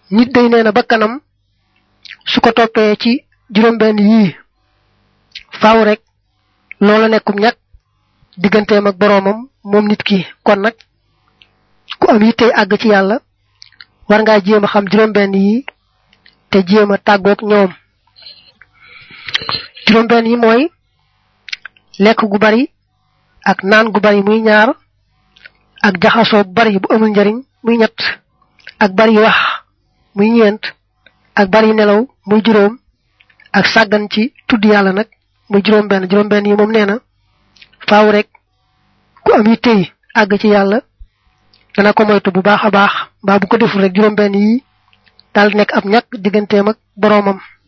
nit day nee na ba kanam su ko toppee ci juróom-benn yii faaw rek loola nekkum ñàkk digganteem ak boroomam moom nit ki kon nag ku am yittey àgg ci yàlla war ngaa jéem a xam juróom-benn yi te jéem a tàggoog ñoom juróom-benn yi mooy lekk gu bari ak naan gu bari muy ñaar ak jaxasoo bu bari bu amul njariñ muy ñett ak bari wax muy ñeent ak bari nelaw muy juróom ak sàggan ci tudd yàlla nag muy juróom benn juróom benn yi moom nee na faaw rek ku am yi tey àgg ci yàlla dana ko moytu bu baax a baax mbaa bu ko deful rek juróom benn yi daal nekk ab ñàkk digganteem ak boroomam